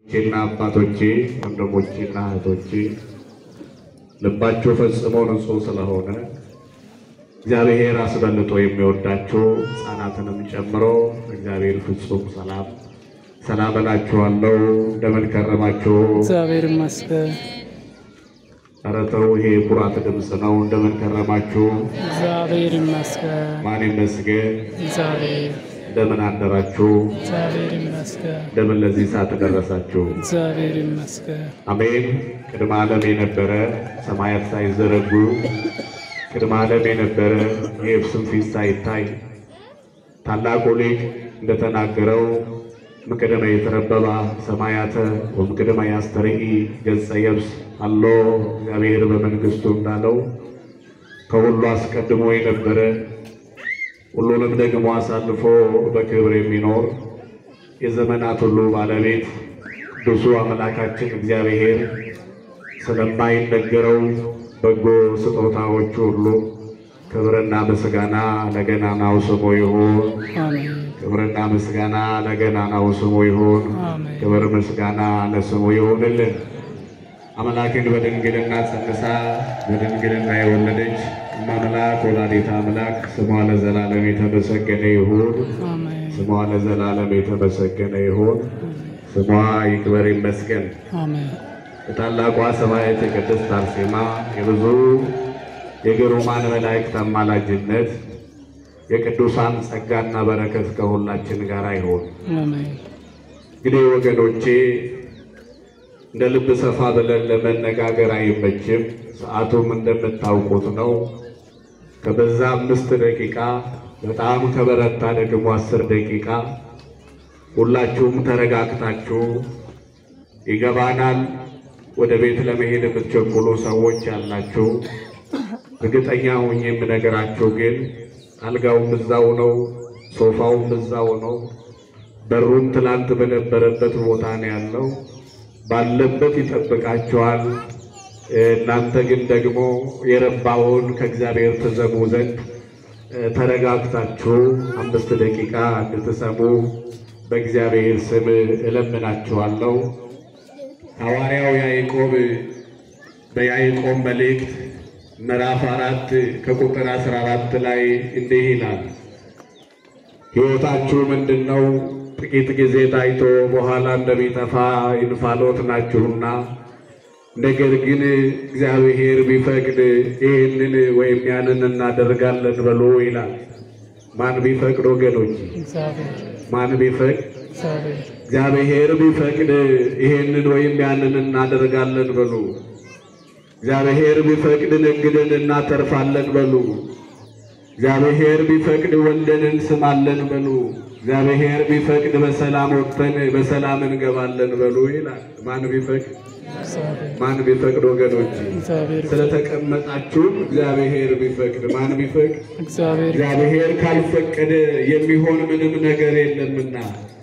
ቼና አባቶቼ ወንድሞቼና እህቶቼ ልባቸው ፈጽሞ ንጹሕ ስለሆነ እግዚአብሔር አስበልጦ የሚወዳቸው ሕፃናትንም ጨምሮ እግዚአብሔር ፍጹም ሰላም ሰላም እላችኋለሁ። እንደምን ከረማችሁ? እግዚአብሔር ይመስገን። ኧረ ተው፣ ይሄ የኩራት ድምፅ ነው። እንደምን ከረማችሁ? እግዚአብሔር ይመስገን። ማን ይመስገን? እግዚአብሔር እንደምን አደራችሁ? እግዚአብሔር ይመስገን። እንደምን ለዚህ ሰዓት ደረሳችሁ? እግዚአብሔር ይመስገን። አሜን። ቅድመ ዓለም የነበረ ሰማያት ሳይዘረጉ ቅድመ ዓለም የነበረ የየብስም ፊት ሳይታይ ታላቁ ሊቅ እንደተናገረው ምቅድመ የተረበባ ሰማያተ ወምቅድመ ያስተርኢ ገጸ የብስ አሎ እግዚአብሔር በመንግሥቱ እንዳለው ከሁሉ አስቀድሞ የነበረ ሁሉንም ደግሞ አሳልፎ በክብር የሚኖር የዘመናት ሁሉ ባለቤት ቅዱሱ አምላካችን እግዚአብሔር ስለማይነገረው በጎ ስጦታዎቹ ሁሉ ክብርና ምስጋና ለገናናው ስሙ ይሁን። አሜን ክብርና ምስጋና ለገናናው ስሙ ይሁን። አሜን ክብር ምስጋና ለስሙ ይሁንልን። አምላክን በድንግልና ጸንሳ በድንግልና የወለደች እማምላክ ወላዲተ አምላክ ስሟ ለዘላለም የተመሰገነ ይሁን። አሜን ስሟ ለዘላለም የተመሰገነ ይሁን። ስሟ ይክበር ይመስገን። አሜን የታላቋ ሰማዕት የቅድስት አርሴማ የብዙ የግሩማን መላእክት አማላጅነት የቅዱሳን ጸጋና በረከት ከሁላችን ጋር ይሁን። አሜን እንግዲህ ወገኖቼ እንደ ልብ ሰፋ ብለን ለመነጋገር አይመችም። ሰዓቱም እንደምታውቁት ነው። ከበዛ አምስት ደቂቃ በጣም ከበረታ ደግሞ አስር ደቂቃ ሁላችሁም ተረጋግታችሁ ይገባናል። ወደ ቤት ለመሄድ የምትቸኩሉ ሰዎች ያላችሁ እርግጠኛ ሆኜ የምነግራችሁ ግን አልጋውም እዛው ነው፣ ሶፋውም እዛው ነው፣ በሩም ትላንት በነበረበት ቦታ ነው ያለው። ባለበት ይጠብቃችኋል። እናንተ ግን ደግሞ የረባውን ከእግዚአብሔር ትሰሙ ዘንድ ተረጋግታችሁ አምስት ደቂቃ እንድትሰሙ በእግዚአብሔር ስም እለምናችኋለሁ። ሐዋርያው ያዕቆብ በያዕቆብ መልእክት ምዕራፍ አራት ከቁጥር አስራ አራት ላይ እንዲህ ይላል ሕይወታችሁ ምንድን ነው? ጥቂት ጊዜ ታይቶ በኋላ እንደሚጠፋ እንፋሎት ናችሁና፣ ነገር ግን እግዚአብሔር ቢፈቅድ ይህንን ወይም ያንን እናደርጋለን በሉ ይላል። ማን ቢፈቅድ ወገኖች? እግዚአብሔር ማን ቢፈቅድ? እግዚአብሔር እግዚአብሔር ቢፈቅድ ይሄንን ወይም ያንን እናደርጋለን በሉ። እግዚአብሔር ቢፈቅድ ነግደን እናተርፋለን በሉ። እግዚአብሔር ቢፈቅድ ወልደን እንስማለን በሉ። እግዚአብሔር ቢፈቅድ በሰላም ወጥተን በሰላም እንገባለን በሉ ይላል። ማን ቢፈቅድ? እግዚአብሔር ማን ቢፈቅድ? ወገኖች እግዚአብሔር ስለተቀመጣችሁም እግዚአብሔር ቢፈቅድ። ማን ቢፈቅድ? እግዚአብሔር እግዚአብሔር ካልፈቀደ የሚሆን ምንም ነገር የለምና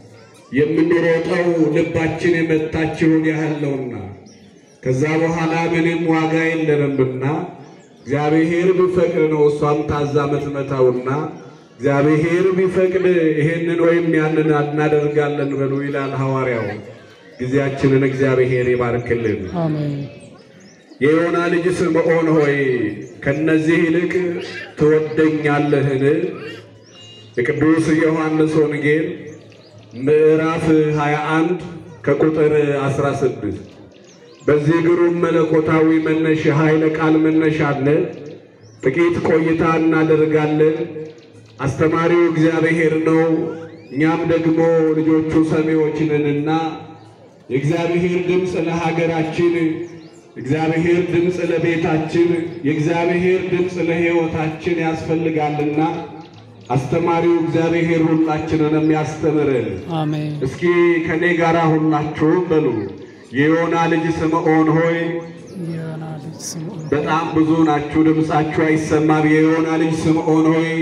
የምንሮጠው ልባችን የመታችውን ያህል ነውና ከዛ በኋላ ምንም ዋጋ የለንምና እግዚአብሔር ቢፈቅድ ነው እሷም ታዛ ምትመታውና እግዚአብሔር ቢፈቅድ ይሄንን ወይም ያንን እናደርጋለን በሉ ይላል ሐዋርያው። ጊዜያችንን እግዚአብሔር ይባርክልን። አሜን የዮና ልጅ ስምዖን ሆይ ከነዚህ ይልቅ ትወደኛለህን? የቅዱስ ዮሐንስ ወንጌል ምዕራፍ 21 ከቁጥር 16 በዚህ ግሩም መለኮታዊ መነሻ ኃይለ ቃል መነሻነት ጥቂት ቆይታ እናደርጋለን። አስተማሪው እግዚአብሔር ነው። እኛም ደግሞ ልጆቹ ሰሚዎች ነንና የእግዚአብሔር ድምፅ ለሀገራችን፣ የእግዚአብሔር ድምፅ ለቤታችን፣ የእግዚአብሔር ድምፅ ለሕይወታችን ያስፈልጋልና አስተማሪው እግዚአብሔር ሁላችንንም ያስተምረን። አሜን እስኪ ከኔ ጋር ሁላችሁም በሉ የዮና ልጅ ስምዖን ሆይ የዮና ልጅ ስምዖን በጣም ብዙ ናችሁ፣ ድምፃችሁ አይሰማም። የዮና ልጅ ስምዖን ሆይ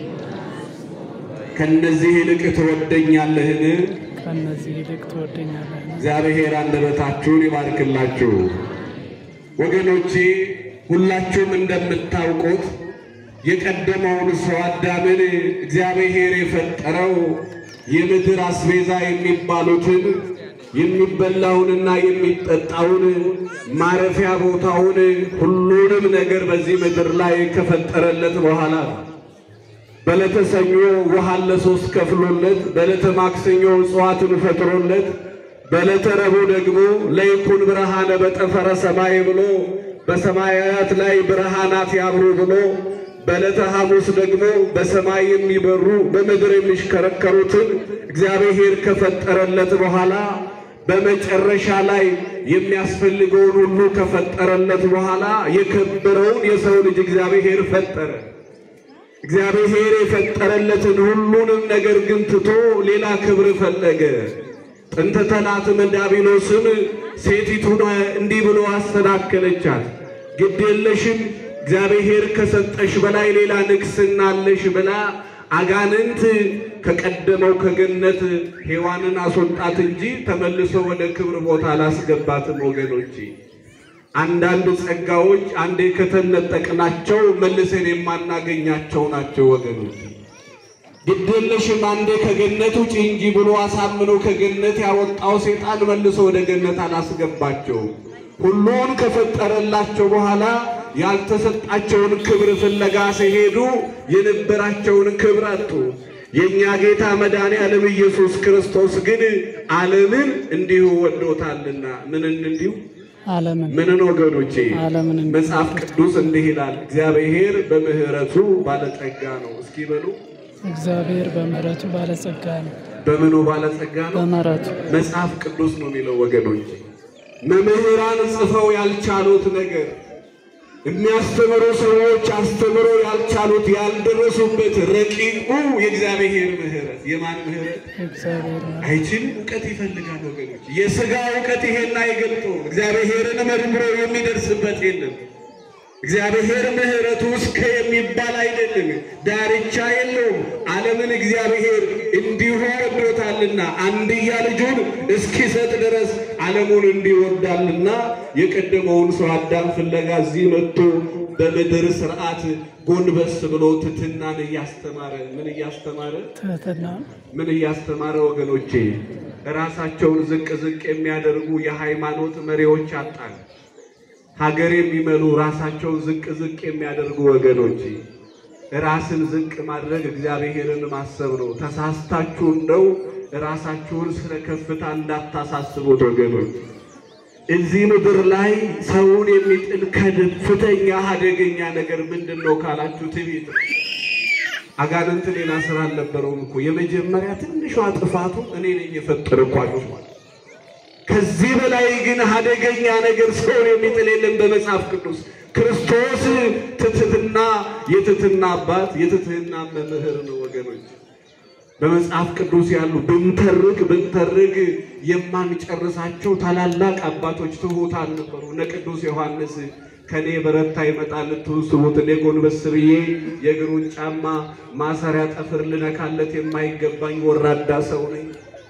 ከነዚህ ይልቅ ትወደኛለህን? ከእነዚህ ይልቅ ትወደኛለህ። እግዚአብሔር አንደበታችሁን ይባርክላችሁ። ወገኖቼ ሁላችሁም እንደምታውቁት የቀደመውን ሰው አዳምን እግዚአብሔር የፈጠረው የምድር አስቤዛ የሚባሉትን የሚበላውንና የሚጠጣውን ማረፊያ ቦታውን ሁሉንም ነገር በዚህ ምድር ላይ ከፈጠረለት በኋላ በዕለተ ሰኞ ውሃን ለሶስት ከፍሎለት፣ በዕለተ ማክሰኞ እጽዋትን ፈጥሮለት፣ በዕለተ ረቡዕ ደግሞ ለይኩን ብርሃነ በጠፈረ ሰማይ ብሎ በሰማያት ላይ ብርሃናት ያብሩ ብሎ በዕለተ ሐሙስ ደግሞ በሰማይ የሚበሩ በምድር የሚሽከረከሩትን እግዚአብሔር ከፈጠረለት በኋላ በመጨረሻ ላይ የሚያስፈልገውን ሁሉ ከፈጠረለት በኋላ የከበረውን የሰው ልጅ እግዚአብሔር ፈጠረ። እግዚአብሔር የፈጠረለትን ሁሉንም ነገር ግን ትቶ ሌላ ክብር ፈለገ። ጥንተ ተላትም ዲያብሎስም ሴቲቱን እንዲህ ብሎ አሰናከለቻት። ግድ የለሽም እግዚአብሔር ከሰጠሽ በላይ ሌላ ንግሥና አለሽ ብላ አጋንንት ከቀደመው ከገነት ሔዋንን አስወጣት እንጂ ተመልሶ ወደ ክብር ቦታ አላስገባትም። ወገኖቼ አንዳንድ ጸጋዎች አንዴ ከተነጠቅናቸው መልሰን የማናገኛቸው ናቸው። ወገኖች ግድየለሽም አንዴ ከገነት ውጪ እንጂ ብሎ አሳምኖ ከገነት ያወጣው ሴጣን መልሶ ወደ ገነት አላስገባቸው። ሁሉን ከፈጠረላቸው በኋላ ያልተሰጣቸውን ክብር ፍለጋ ሲሄዱ የነበራቸውን ክብር አጡ። የእኛ ጌታ መድኃኔ ዓለም ኢየሱስ ክርስቶስ ግን ዓለምን እንዲሁ ወዶታልና ምንን እንዲሁ ዓለምን ምንን ወገኖቼ ዓለምን እንዲሁ መጽሐፍ ቅዱስ እንዲህ ይላል፣ እግዚአብሔር በምሕረቱ ባለጸጋ ነው። እስኪ በሉ እግዚአብሔር በምሕረቱ ባለጸጋ ነው። በምኑ ባለጸጋ ነው? በምሕረቱ መጽሐፍ ቅዱስ ነው የሚለው ወገኖች። መምህራን ጽፈው ያልቻሉት ነገር የሚያስተምሩ ሰዎች አስተምረው ያልቻሉት ያልደረሱበት ረቂቁ የእግዚአብሔር ምሕረት የማን ምሕረት እግዚአብሔር ነው። አይችልም። እውቀት ይፈልጋል ወገኖች። የሥጋ እውቀት ይሄን አይገልጠው። እግዚአብሔርን መርምሮ የሚደርስበት የለም። እግዚአብሔር ምሕረቱ እስከ የሚባል አይደለም፣ ዳርቻ የለውም። ዓለምን እግዚአብሔር እንዲሁ ወዶታልና አንድያ ልጁን እስኪሰጥ ድረስ ዓለሙን እንዲወዳልና የቀደመውን ሰው አዳም ፍለጋ እዚህ መጥቶ በምድር ስርዓት ጎንበስ ብሎ ትሕትናን እያስተማረ ምን እያስተማረ ትሕትና ምን እያስተማረ ወገኖቼ፣ ራሳቸውን ዝቅ ዝቅ የሚያደርጉ የሃይማኖት መሪዎች አጣን። ሀገር የሚመሉ ራሳቸውን ዝቅ ዝቅ የሚያደርጉ ወገኖቼ፣ ራስን ዝቅ ማድረግ እግዚአብሔርን ማሰብ ነው። ተሳስታችሁ እንደው ራሳችሁን ስለ ከፍታ እንዳታሳስቡት ወገኖች። እዚህ ምድር ላይ ሰውን የሚጥል ከፍተኛ አደገኛ ነገር ምንድን ነው ካላችሁ ትዕቢት ነው። አጋንንት ሌላ ስራ አልነበረውም እኮ የመጀመሪያ ትንሿ ጥፋቱ እኔ ነኝ የፈጠርኳችሁ ማለት። ከዚህ በላይ ግን አደገኛ ነገር ሰውን የሚጥል የለም በመጽሐፍ ቅዱስ። ክርስቶስ ትሕትና የትሕትና አባት የትሕትና መምህር ነው ወገኖች። በመጽሐፍ ቅዱስ ያሉ ብንተርክ ብንተርክ የማንጨርሳቸው ታላላቅ አባቶች ትሑታን ነበሩ። እነ ቅዱስ ዮሐንስ ከኔ በረታ ይመጣል ልትውስቡት እኔ ጎንበስ ብዬ የእግሩን ጫማ ማሰሪያ ጠፍር ልነካለት የማይገባኝ ወራዳ ሰው ነኝ።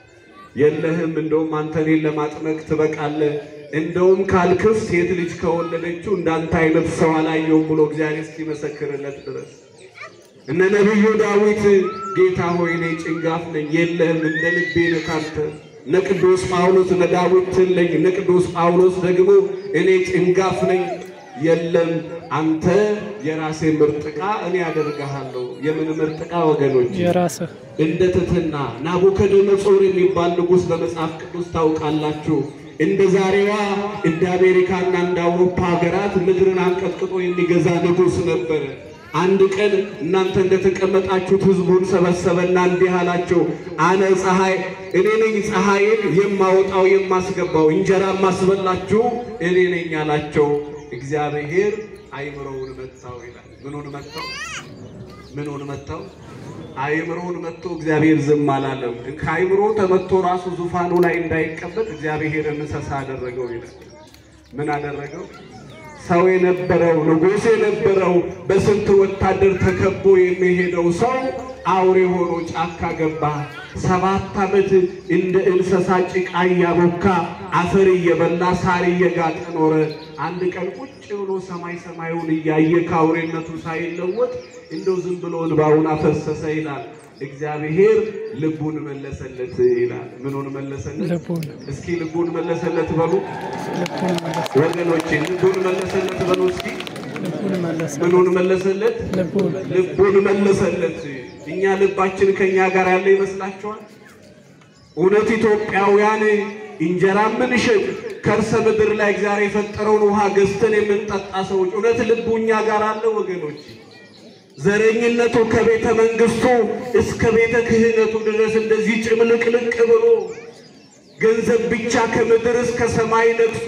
የለህም እንደውም አንተ እኔን ለማጥመቅ ትበቃለህ። እንደውም ካልክስ ሴት ልጅ ከወለደችው እንዳንተ አይነት ሰው አላየውም ብሎ እግዚአብሔር እስኪመሰክርለት ድረስ እነ ነቢዩ ዳዊት ጌታ ሆይ እኔ ጭንጋፍ ነኝ፣ የለህም እንደ ልቤ ነህ ካንተ። እነ ቅዱስ ጳውሎስ እነ ዳዊት ትለኝ፣ እነ ቅዱስ ጳውሎስ ደግሞ እኔ ጭንጋፍ ነኝ፣ የለም አንተ የራሴ ምርጥ ዕቃ እኔ አደርግሃለሁ። የምን ምርጥ ዕቃ ወገኖች? የራስህ እንደ ትሕትና ናቡከደነጾር የሚባል ንጉሥ በመጽሐፍ ቅዱስ ታውቃላችሁ። እንደ ዛሬዋ እንደ አሜሪካና እንደ አውሮፓ ሀገራት ምድርን አንቀጥቅጦ የሚገዛ ንጉሥ ነበረ። አንድ ቀን እናንተ እንደተቀመጣችሁት ሕዝቡን ሰበሰበና እንዲህ አላቸው፣ አነ ፀሐይ እኔ ነኝ ፀሐይን የማወጣው የማስገባው፣ እንጀራ ማስበላችሁ እኔ ነኝ አላቸው። እግዚአብሔር አይምሮውን መታው ይላል። ምኑን መታው? ምኑን መታው? አይምሮውን መጥቶ እግዚአብሔር ዝም አላለም። ከአይምሮ ተመቶ ራሱ ዙፋኑ ላይ እንዳይቀመጥ እግዚአብሔር እንስሳ አደረገው ይላል። ምን አደረገው? ሰው የነበረው ንጉሥ የነበረው በስንት ወታደር ተከቦ የሚሄደው ሰው አውሬ ሆኖ ጫካ ገባ። ሰባት ዓመት እንደ እንስሳ ጭቃ እያቦካ አፈር እየበላ ሳር እየጋጠ ኖረ። አንድ ቀን ቁጭ ብሎ ሰማይ ሰማዩን እያየ ከአውሬነቱ ሳይለወጥ እንደው ዝም ብሎ እንባውን አፈሰሰ ይላል። እግዚአብሔር ልቡን መለሰለት ይላል። ምኑን መለሰለት? ልቡን እስኪ ልቡን መለሰለት በሉ ልቡን መለሰ ወገኖቼ፣ ልቡን መለሰለት በሉ እስኪ። ልቡን መለሰ ምኑን መለሰለት? ልቡን ልቡን መለሰለት። እኛ ልባችን ከኛ ጋር ያለ ይመስላችኋል? እውነት ኢትዮጵያውያን እንጀራ የምንሸጥ ከርሰ ምድር ላይ እግዚአብሔር የፈጠረውን ውሃ ገዝተን የምንጠጣ ሰዎች እውነት ልቡ እኛ ጋር አለ ወገኖች? ዘረኝነቱ ከቤተ መንግስቱ እስከ ቤተ ክህነቱ ድረስ እንደዚህ ጭምልቅልቅ ብሎ ገንዘብ ብቻ ከምድር እስከ ሰማይ ነግሶ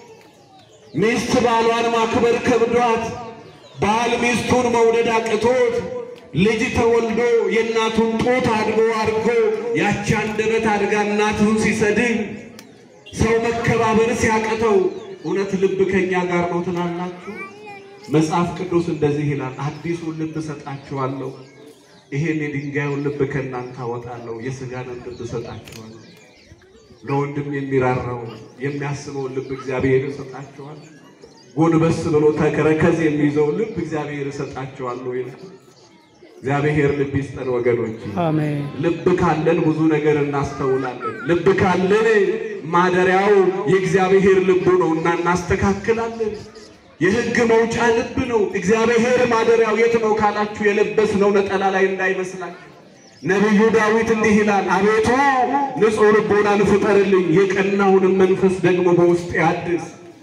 ሚስት ባሏን ማክበር ከብዷት ባል ሚስቱን መውደድ አቅቶት ልጅ ተወልዶ የእናቱን ጡት አድጎ አድጎ ያቺ አንደበት አድጋ እናቱን ሲሰድብ ሰው መከባበር ሲያቅተው እውነት ልብ ከኛ ጋር ነው ትላላችሁ? መጽሐፍ ቅዱስ እንደዚህ ይላል፣ አዲሱን ልብ እሰጣችኋለሁ፣ ይሄን የድንጋዩን ልብ ከእናንተ አወጣለሁ፣ የሥጋንን ልብ እሰጣችኋለሁ። ለወንድም የሚራራው የሚያስበውን ልብ እግዚአብሔር እሰጣችኋል። ጎንበስ ብሎ ተከረከዝ የሚይዘው ልብ እግዚአብሔር እሰጣችኋለሁ ይላል። እግዚአብሔር ልብ ይስጠን ወገኖች። አሜን ልብ ካለን ብዙ ነገር እናስተውላለን። ልብ ካለን ማደሪያው የእግዚአብሔር ልቡ ነው እና እናስተካክላለን። የሕግ መውጫ ልብ ነው። እግዚአብሔር ማደሪያው የት ነው ካላችሁ የለበስነው ነጠላ ላይ እንዳይመስላችሁ። ነቢዩ ዳዊት እንዲህ ይላል፣ አቤቱ ንጹሕ ልቦናን ፍጠርልኝ፣ የቀናውንም መንፈስ ደግሞ በውስጤ አድስ።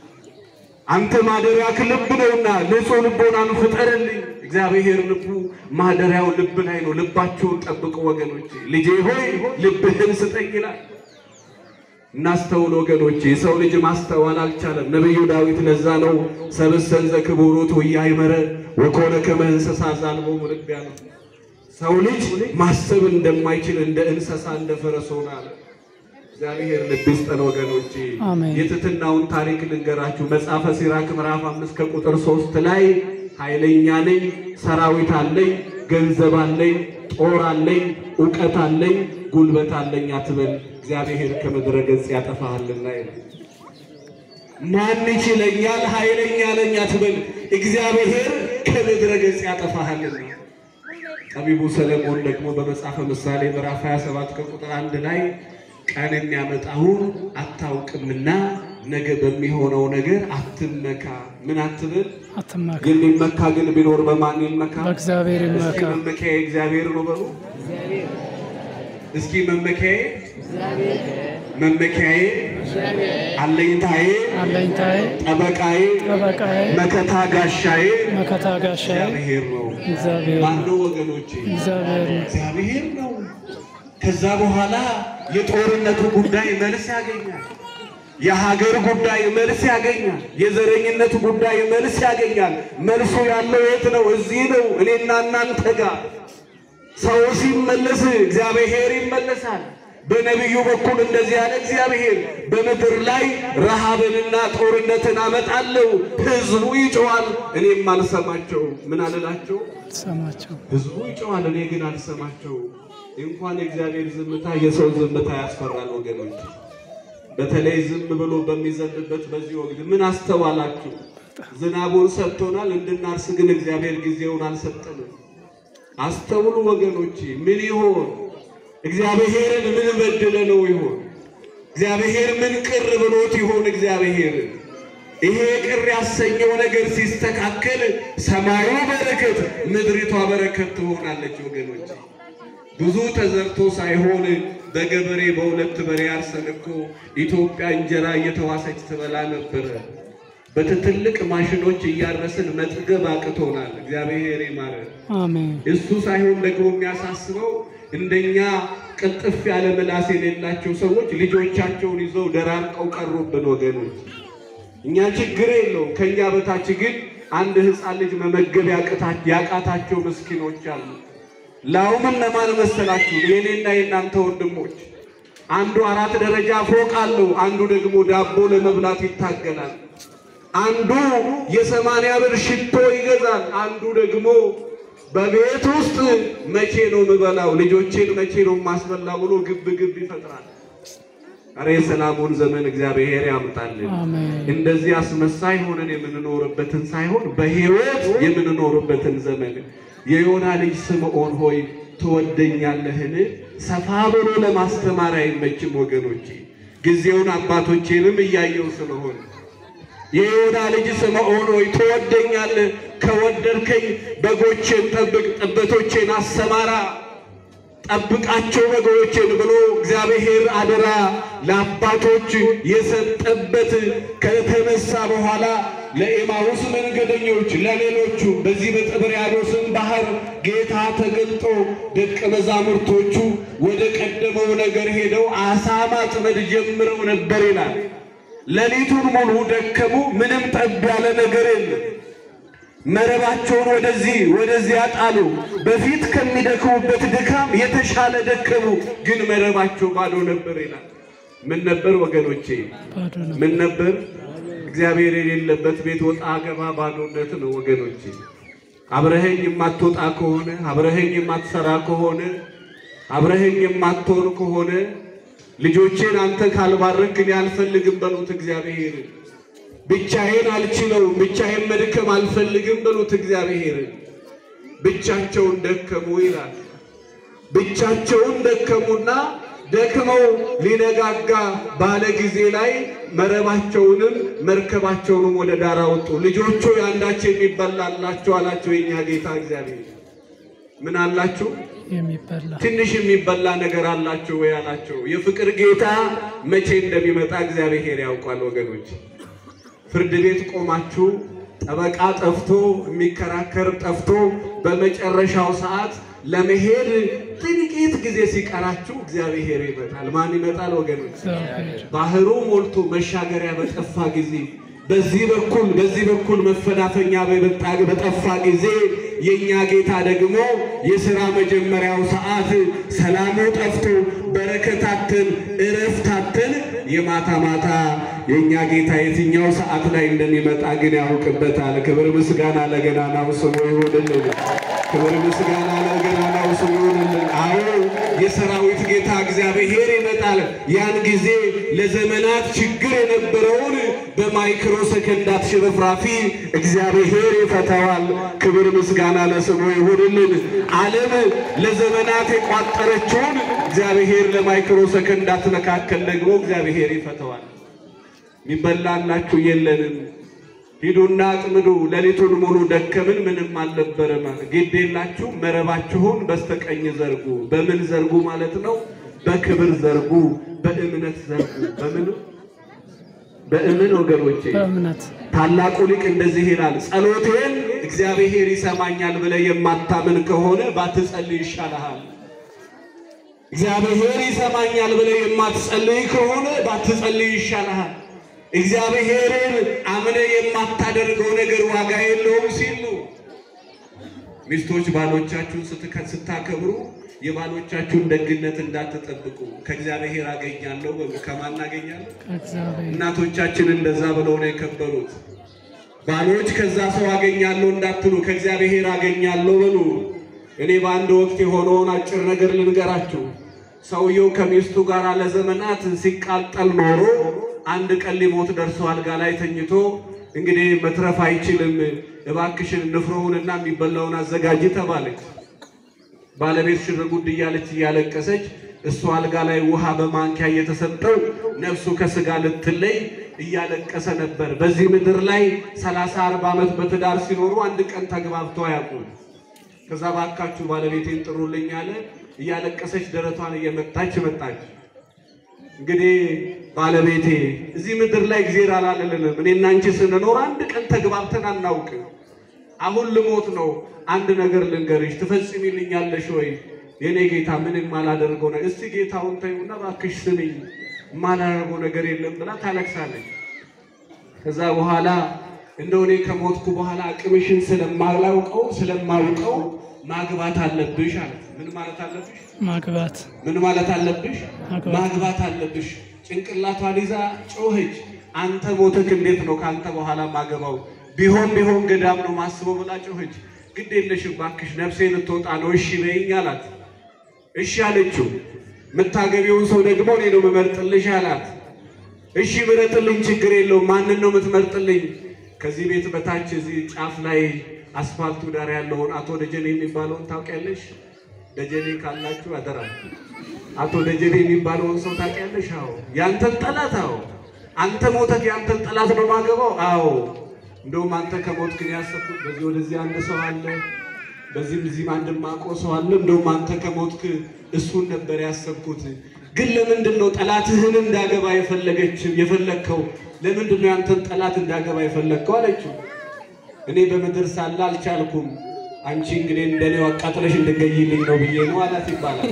አንተ ማደሪያክ ልብ ነውና ንጹሕ ልቦናን ፍጠርልኝ። እግዚአብሔር ልቡ ማደሪያው ልብ ላይ ነው። ልባችሁን ጠብቁ ወገኖቼ። ልጄ ሆይ ልብህን ስጠኝ ይላል። እናስተውል ወገኖቼ። የሰው ልጅ ማስተዋል አልቻለም። ነቢዩ ዳዊት ለዛ ነው ሰብእሰን ዘክቡሩት ወኢያእመረ ወኮነ ከመ እንስሳ ዘአልቦሙ ልብ ያለው። ሰው ልጅ ማሰብ እንደማይችል እንደ እንስሳ እንደ ፈረስ ሆነ አለ። እግዚአብሔር ልብ ይስጠን ወገኖቼ። አሜን። የትሕትናውን ታሪክ ልንገራችሁ። መጽሐፈ ሲራክ ምዕራፍ አምስት ከቁጥር ሶስት ላይ ኃይለኛ ነኝ፣ ሰራዊት አለኝ፣ ገንዘብ አለኝ፣ ጦር አለኝ፣ እውቀት አለኝ፣ ጉልበት አለኝ አትበል፣ እግዚአብሔር ከምድረ ገጽ ያጠፋሃልና ይላል። ማን ይችለኛል ኃይለኛ ነኝ አትበል፣ እግዚአብሔር ከምድረ ገጽ ያጠፋሃልና። ጠቢቡ ሰለሞን ደግሞ በመጽሐፈ ምሳሌ ምዕራፍ 27 ከቁጥር አንድ ላይ ቀን የሚያመጣውን አታውቅምና ነገ በሚሆነው ነገር አትመካ። ምን አትብል? አትመካ የሚመካ ግን ቢኖር በማን ይመካ? በእግዚአብሔር እስኪ ይመካ መመኪያዬ እግዚአብሔር ነው በሉ። እስኪ መመኪያዬ መመኪያዬ፣ አለኝታዬ፣ አለኝታዬ ጠበቃዬ፣ ጠበቃዬ መከታ ጋሻዬ መከታ ጋሻዬ እግዚአብሔር ነው። እግዚአብሔር ነው። ማነው ወገኖቼ? እግዚአብሔር ነው። እግዚአብሔር ነው። ከዛ በኋላ የጦርነቱ ጉዳይ መልስ ያገኛል። የሀገር ጉዳይ መልስ ያገኛል። የዘረኝነት ጉዳይ መልስ ያገኛል። መልሱ ያለው የት ነው? እዚህ ነው፣ እኔና እናንተ ጋር። ሰው ሲመለስ እግዚአብሔር ይመለሳል። በነቢዩ በኩል እንደዚህ ያለ እግዚአብሔር በምድር ላይ ረሃብንና ጦርነትን አመጣለሁ፣ ሕዝቡ ይጮዋል፣ እኔም አልሰማቸው። ምን አልላቸው? ሰማቸው ህዝቡ ይጮዋል፣ እኔ ግን አልሰማቸው። እንኳን የእግዚአብሔር ዝምታ የሰው ዝምታ ያስፈራል ወገኖች። በተለይ ዝም ብሎ በሚዘንብበት በዚህ ወቅት ምን አስተዋላችሁ? ዝናቡን ሰጥቶናል እንድናርስ፣ ግን እግዚአብሔር ጊዜውን አልሰጠንም። አስተውሉ ወገኖች። ምን ይሆን እግዚአብሔርን ምን በድለ ነው ይሆን? እግዚአብሔር ምን ቅር ብሎት ይሆን? እግዚአብሔር ይሄ ቅር ያሰኘው ነገር ሲስተካከል ሰማዩ በረከት፣ ምድሪቷ በረከት ትሆናለች ወገኖች። ብዙ ተዘርቶ ሳይሆን በገበሬ በሁለት በሬ አርሰን እኮ ኢትዮጵያ እንጀራ እየተዋሰች ትበላ ነበረ። በትልቅ ማሽኖች እያረስን መጥገብ አቅቶናል። እግዚአብሔር ይማረን። አሜን እሱ ሳይሆን ደግሞ የሚያሳስበው እንደኛ ቅልጥፍ ያለ ምላስ የሌላቸው ሰዎች ልጆቻቸውን ይዘው ደራርቀው ቀሩብን ወገኖች። እኛ ችግር የለውም። ከእኛ በታች ግን አንድ ሕፃን ልጅ መመገብ ያቅታ- ያቃታቸው ምስኪኖች አሉ። ላውም እነማን መሰላችሁ? የኔና የእናንተ ወንድሞች። አንዱ አራት ደረጃ ፎቅ አለው፣ አንዱ ደግሞ ዳቦ ለመብላት ይታገላል። አንዱ የሰማንያ ብር ሽቶ ይገዛል፣ አንዱ ደግሞ በቤት ውስጥ መቼ ነው የምበላው፣ ልጆቼን መቼ ነው የማስበላው ብሎ ግብ ግብ ይፈጥራል። አረ የሰላሙን ዘመን እግዚአብሔር ያምጣልን። አሜን እንደዚህ አስመሳይ ሆነን የምንኖርበትን ሳይሆን በሕይወት የምንኖርበትን ዘመን የዮና ልጅ ስምዖን ሆይ ትወደኛለህን? ሰፋ ብሎ ለማስተማር አይመችም ወገኖቼ። ጊዜውን አባቶቼንም እያየው ስለሆነ የዮና ልጅ ስምዖን ሆይ ትወደኛለህ? ከወደድከኝ በጎቼን ጠብቅ፣ ጠቦቶቼን አሰማራ ጠብቃቸው በጎቼን ብሎ እግዚአብሔር አደራ ለአባቶች የሰጠበት ከተነሳ በኋላ ለኤማሁስ መንገደኞች ለሌሎቹ በዚህ በጥብርያዶስም ባህር ጌታ ተገልጦ ደቀ መዛሙርቶቹ ወደ ቀደመው ነገር ሄደው አሳ ማጥመድ ጀምረው ነበር ይላል። ሌሊቱን ሙሉ ደከሙ። ምንም ጠብ ያለ ነገር የለም። መረባቸውን ወደዚህ ወደዚያ ጣሉ። በፊት ከሚደክሙበት ድካም የተሻለ ደከሙ፣ ግን መረባቸው ባዶ ነበር ይላል። ምን ነበር ወገኖቼ? ባዶ ነው። ምን ነበር? እግዚአብሔር የሌለበት ቤት ወጣ ገባ ባዶነት ነው ወገኖቼ። አብረኸኝ የማትወጣ ከሆነ አብረኸኝ የማትሰራ ከሆነ አብረኸኝ የማትሆን ከሆነ ልጆቼን አንተ ካልባረክ እኔ አልፈልግም በሉት እግዚአብሔር ብቻዬን አልችለውም፣ ብቻዬን መድከም አልፈልግም በሉት እግዚአብሔር። ብቻቸውን ደከሙ ይላል። ብቻቸውን ደከሙና ደክመው ሊነጋጋ ባለ ጊዜ ላይ መረባቸውንም መርከባቸውንም ወደ ዳር አወጡ። ልጆቹ አንዳቸው የሚበላ አላቸው አላቸው። የኛ ጌታ እግዚአብሔር ምን አላችሁ? የሚበላ ትንሽ የሚበላ ነገር አላችሁ ወይ አላቸው። የፍቅር ጌታ መቼ እንደሚመጣ እግዚአብሔር ያውቋል ወገኖች። ፍርድ ቤት ቆማችሁ ጠበቃ ጠፍቶ የሚከራከር ጠፍቶ በመጨረሻው ሰዓት ለመሄድ ጥቂት ጊዜ ሲቀራችሁ እግዚአብሔር ይመጣል። ማን ይመጣል ወገኖች? እግዚአብሔር ባህሩ ሞልቶ መሻገሪያ በጠፋ ጊዜ በዚህ በኩል በዚህ በኩል መፈናፈኛ በበጣ በጠፋ ጊዜ የኛ ጌታ ደግሞ የሥራ መጀመሪያው ሰዓት ሰላሙ ጠፍቶ በረከታትን እረፍታትን የማታ ማታ የእኛ ጌታ የትኛው ሰዓት ላይ እንደሚመጣ ግን ያውቅበታል። ክብር ምስጋና ለገናናው ስሙ ይሁንልን። ክብር ምስጋና ለገናናው ስሙ ይሁንልን። አዎ የሰራዊት ጌታ እግዚአብሔር ይመጣል። ያን ጊዜ ለዘመናት ችግር የነበረውን በማይክሮ ሰከንዳት ሽርፍራፊ እግዚአብሔር ይፈታዋል። ክብር ምስጋና ለስሙ ይሁንልን። ዓለም ለዘመናት የቋጠረችውን እግዚአብሔር ለማይክሮ ሰከንዳት መካከል ደግሞ እግዚአብሔር ይፈታዋል። የሚበላላችሁ የለንም፣ ሂዱና አጥምዱ። ሌሊቱን ሙሉ ደከምን፣ ምንም አልነበረም። ግድ የላችሁ መረባችሁን በስተቀኝ ዘርጉ። በምን ዘርጉ ማለት ነው? በክብር ዘርጉ፣ በእምነት ዘርጉ። በምን በእምን ወገኖቼ በእምነት ታላቁ ሊቅ እንደዚህ ይላል፣ ጸሎቴን እግዚአብሔር ይሰማኛል ብለህ የማታምን ከሆነ ባትጸልይ ይሻልሃል። እግዚአብሔር ይሰማኛል ብለህ የማትጸልይ ከሆነ ባትጸልይ ይሻልሃል። እግዚአብሔርን አምነህ የማታደርገው ነገር ዋጋ የለውም ሲሉ ሚስቶች ባሎቻችሁን ስትከ- ስታከብሩ የባሎቻችሁን ደግነት እንዳትጠብቁ ከእግዚአብሔር አገኛለሁ በሉ። ከማን አገኛለሁ? ከእግዚአብሔር እናቶቻችን እንደዛ ብለው ነው የከበሩት። ባሎች ከዛ ሰው አገኛለሁ እንዳትሉ ከእግዚአብሔር አገኛለሁ በሉ። እኔ በአንድ ወቅት የሆነውን አጭር ነገር ልንገራችሁ። ሰውየው ከሚስቱ ጋር ለዘመናት ሲቃጠል ኖሮ አንድ ቀን ሊሞት ደርሶ አልጋ ላይ ተኝቶ እንግዲህ መትረፍ አይችልም፣ እባክሽን ንፍሮውንና የሚበላውን አዘጋጅ ተባለች። ባለቤት ሽር ጉድ እያለች እያለቀሰች እሱ አልጋ ላይ ውሃ በማንኪያ እየተሰጠው ነፍሱ ከስጋ ልትለይ እያለቀሰ ነበር። በዚህ ምድር ላይ ሰላሳ አርባ ዓመት በትዳር ሲኖሩ አንድ ቀን ተግባብተው አያውቁም። ከዛ ባካችሁ ባለቤቴን ጥሩልኝ አለ። እያለቀሰች ደረቷን እየመታች መጣች። እንግዲህ ባለቤቴ እዚህ ምድር ላይ እግዜር አላለልንም። እኔና አንቺ ስንኖር አንድ ቀን ተግባብተን አናውቅም። አሁን ልሞት ነው። አንድ ነገር ልንገርሽ፣ ትፈጽሚልኛለሽ ወይ? የኔ ጌታ ምንም ማላደርገው ነገር እስቲ ጌታውን ተይውና እባክሽ ስሚኝ፣ ማላደርገው ነገር የለም ብላ ታለቅሳለች። ከዛ በኋላ እንደው እኔ ከሞትኩ በኋላ አቅምሽን ስለማላውቀው ስለማውቀው ማግባት አለብሽ አለ። ምን ማለት አለብሽ? ማግባት ምን ማለት አለብሽ? ማግባት። ማግባት አለብሽ። ጭንቅላቷን ይዛ ጮኸች። አንተ ሞትክ እንዴት ነው ከአንተ በኋላ ማገባው? ቢሆን ቢሆን ገዳም ነው ማስበው ብላ ጮኸች። ግድ የለሽ እባክሽ ነፍሴ ልትወጣ ነው እሺ በይኝ አላት። እሺ አለችው። የምታገቢውን ሰው ደግሞ እኔ ነው የምመርጥልሽ አላት። እሺ ምረጥልኝ፣ ችግር የለውም። ማንን ነው የምትመርጥልኝ? ከዚህ ቤት በታች እዚህ ጫፍ ላይ አስፋልቱ ዳር ያለውን አቶ ደጀን የሚባለውን ታውቂያለሽ? ደጀኔ ካላችሁ አደራ። አቶ ደጀኔ የሚባለውን ሰው ታውቂያለሽ? አዎ። ያንተን ጠላት? አዎ። አንተ ሞተህ ያንተን ጠላት ነው ማገባው? አዎ። እንደውም አንተ ከሞት ግን ያሰብኩት በዚህ ወደዚህ አንድ ሰው አለ፣ በዚህም እዚህም አንድ ማቆ ሰው አለ። እንደውም አንተ ከሞትክ እሱን ነበር ያሰብኩት። ግን ለምንድን ነው ጠላትህን እንዳገባ የፈለገች የፈለግከው? ለምንድን ነው ያንተን ጠላት እንዳገባ የፈለግከው አለችው። እኔ በምድር ሳለ አልቻልኩም፣ አንቺ እንግዲህ እንደኔው አቃጥለሽ እንድገይልኝ ነው ብዬ ነው አላት ይባላል።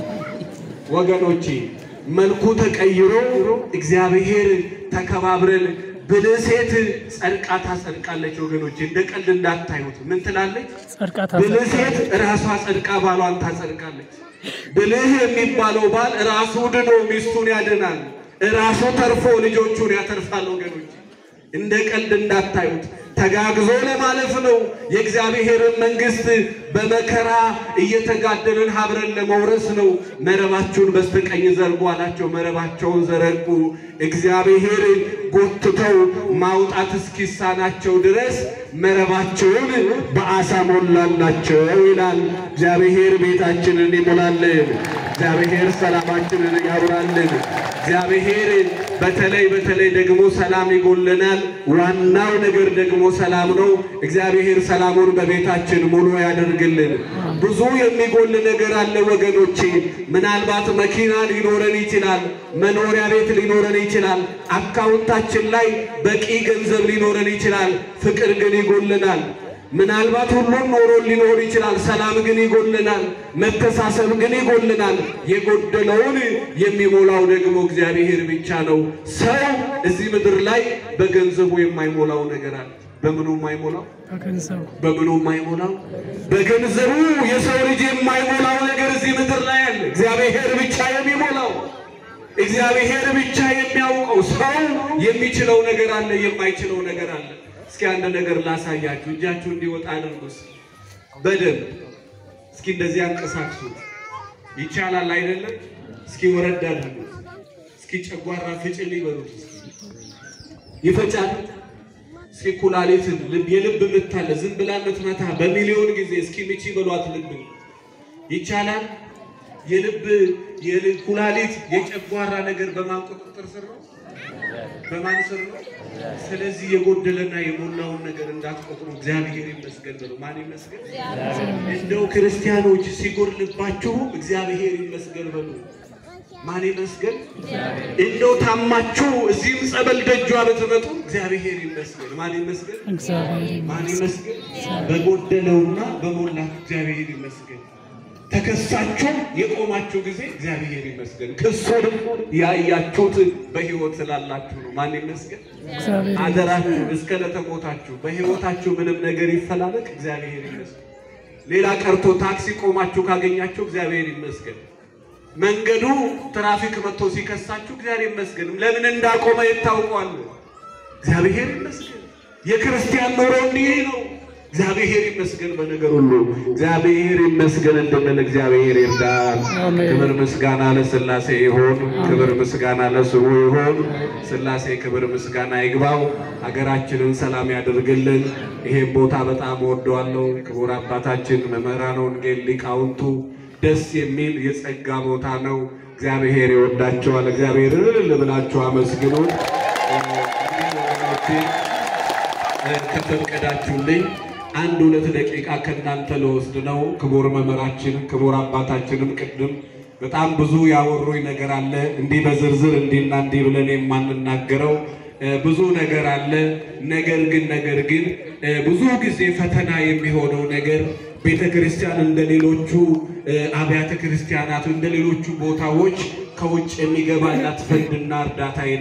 ወገኖቼ መልኩ ተቀይሮ እግዚአብሔር ተከባብረን ብልህ ሴት ጸድቃ ታጸድቃለች። ወገኖቼ እንደ ቀልድ እንዳታዩት። ምን ትላለች? ጸድቃ ብልህ ታጸድቃለች። ሴት ራሷ ጸድቃ ባሏን ታጸድቃለች። ብልህ የሚባለው ባል ራሱ ድኖ ሚስቱን ያድናል፣ ራሱ ተርፎ ልጆቹን ያተርፋል። ወገኖች እንደ ቀልድ እንዳታዩት። ተጋግዞ ለማለፍ ነው። የእግዚአብሔርን መንግሥት በመከራ እየተጋደልን ሀብረን ለመውረስ ነው። መረባችሁን በስተቀኝ ዘርጉ አላቸው። መረባቸውን ዘረጉ። እግዚአብሔር ጎትተው ማውጣት እስኪሳናቸው ድረስ መረባቸውን በአሳ ሞላላቸው ይላል። እግዚአብሔር ቤታችንን ይሞላልን። እግዚአብሔር ሰላማችንን ያውራልን። እግዚአብሔር በተለይ በተለይ ደግሞ ሰላም ይጎለናል። ዋናው ነገር ደግሞ ሰላም ነው። እግዚአብሔር ሰላሙን በቤታችን ሙሉ ያደርግልን። ብዙ የሚጎል ነገር አለ ወገኖቼ። ምናልባት መኪና ሊኖረን ይችላል፣ መኖሪያ ቤት ሊኖረን ይችላል፣ አካውንታችን ላይ በቂ ገንዘብ ሊኖረን ይችላል። ፍቅር ግን ይጎልናል። ምናልባት ሁሉም ኖሮን ሊኖር ይችላል። ሰላም ግን ይጎልናል። መተሳሰብ ግን ይጎልናል። የጎደለውን የሚሞላው ደግሞ እግዚአብሔር ብቻ ነው። ሰው እዚህ ምድር ላይ በገንዘቡ የማይሞላው ነገር አለ። በምኑ የማይሞላው በገንዘቡ በምኑ የማይሞላው በገንዘቡ የሰው ልጅ የማይሞላው ነገር እዚህ ምድር ላይ አለ። እግዚአብሔር ብቻ የሚሞላው እግዚአብሔር ብቻ የሚያውቀው ሰው የሚችለው ነገር አለ፣ የማይችለው ነገር አለ። እስኪ አንድ ነገር ላሳያችሁ። እጃችሁ እንዲወጣ አድርጉስ በደንብ እስኪ እንደዚህ አንቀሳቅሱት። ይቻላል አይደለም? እስኪ ወረድ አድርጉት። እስኪ ጨጓራ ፍጭል ይበሉት። ይፈጫል። እስኪ ኩላሊትን ልብ የልብ ምት አለ ዝም ብላ ምትመታ በሚሊዮን ጊዜ እስኪ ምቺ በሏት ልብ ይቻላል። የልብ የልብ ኩላሊት የጨጓራ ነገር በማን ቁጥጥር ስር ነው? በማን ስር ነው? ስለዚህ የጎደለና የሞላውን ነገር እንዳትቆጥሩ እግዚአብሔር ይመስገን በሉ። ማን ይመስገን? እንደው ክርስቲያኖች ሲጎድልባችሁ እግዚአብሔር ይመስገን በሉ። ማን ይመስገን? እንደው ታማችሁ እዚህም ጸበል ደጇ ብትመጡ እግዚአብሔር ይመስገን። ማን ይመስገን? እግዚአብሔር ማን ይመስገን። ይመስገን? በጎደለውና በሞላት እግዚአብሔር ይመስገን። ተከሳችሁ የቆማችሁ ጊዜ እግዚአብሔር ይመስገን። ክሱንም ያያችሁት በሕይወት ስላላችሁ ነው። ማን ይመስገን? እግዚአብሔር አደራችሁ እስከ ለተሞታችሁ በሕይወታችሁ ምንም ነገር ይፈላለቅ፣ እግዚአብሔር ይመስገን። ሌላ ቀርቶ ታክሲ ቆማችሁ ካገኛችሁ እግዚአብሔር ይመስገን። መንገዱ ትራፊክ መጥቶ ሲከሳችሁ እግዚአብሔር ይመስገን። ለምን እንዳቆመ ይታውቋል። እግዚአብሔር ይመስገን። የክርስቲያን ኑሮ እንዲህ ነው። እግዚአብሔር ይመስገን በነገር ሁሉ እግዚአብሔር ይመስገን እንድንል እግዚአብሔር ይርዳል። አሜን። ክብር ምስጋና ለሥላሴ ይሁን። ክብር ምስጋና ለስሙ ይሁን። ሥላሴ ክብር ምስጋና ይግባው። ሀገራችንን ሰላም ያደርግልን። ይሄን ቦታ በጣም ወደዋለሁ። ክቡር አባታችን መምህራነ ወንጌል ሊቃውንቱ ደስ የሚል የጸጋ ቦታ ነው። እግዚአብሔር ይወዳቸዋል። እግዚአብሔር እልል ብላችሁ አመስግኑ። ከተፈቀዳችሁልኝ አንድ ሁለት ደቂቃ ከእናንተ ለወስድ ነው። ክቡር መምህራችን ክቡር አባታችንም ቅድም በጣም ብዙ ያወሩኝ ነገር አለ። እንዲህ በዝርዝር እንዲህና እንዲህ ብለን የማንናገረው እ ብዙ ነገር አለ። ነገር ግን ነገር ግን እ ብዙ ጊዜ ፈተና የሚሆነው ነገር ቤተ ክርስቲያን እንደ ሌሎቹ እ አብያተ ክርስቲያናት እንደ ሌሎቹ ቦታዎች ከውጭ የሚገባላት ፈንድና እርዳታ